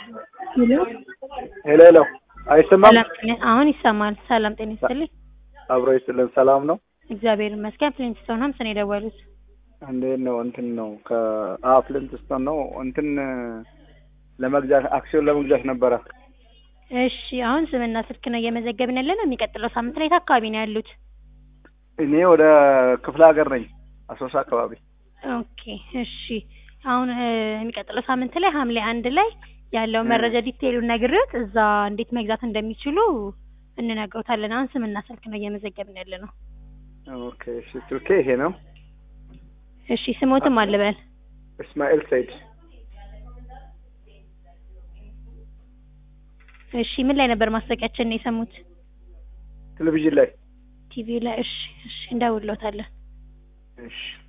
ሄሎ ሄሎ ሄሎ፣ አይሰማም? ሰላም ጤና አሁን ይሰማል። ሰላም ጤና ይስጥልኝ። አብሮ ይስጥልን። ሰላም ነው? እግዚአብሔር ይመስገን። ፍሊንትስቶን ሀምስ ነው የደወሉት። እንዴት ነው? እንትን ነው ከፍሊንትስቶን ነው። እንትን ለመግዛት አክሲዮን ለመግዛት ነበረ። እሺ አሁን ስምና ስልክ ነው እየመዘገብን ያለ ነው። የሚቀጥለው ሳምንት ላይ የት አካባቢ ነው ያሉት? እኔ ወደ ክፍለ ሀገር ነኝ፣ አሶሳ አካባቢ። ኦኬ እሺ። አሁን እ የሚቀጥለው ሳምንት ላይ ሐምሌ አንድ ላይ ያለው መረጃ ዲቴይሉን ነግሬዎት እዛ እንዴት መግዛት እንደሚችሉ እንነግሮታለን። አሁን ስምና ስልክ ነው እየመዘገብን ያለ ነው። ኦኬ እሺ። ስልኬ ይሄ ነው። እሺ ስሞትም አልበል እስማኤል ሰይድ። እሺ ምን ላይ ነበር ማስታወቂያችን ነው የሰሙት? ቴሌቪዥን ላይ። ቲቪ ላይ። እሺ እሺ እንደውሎታለን። እሺ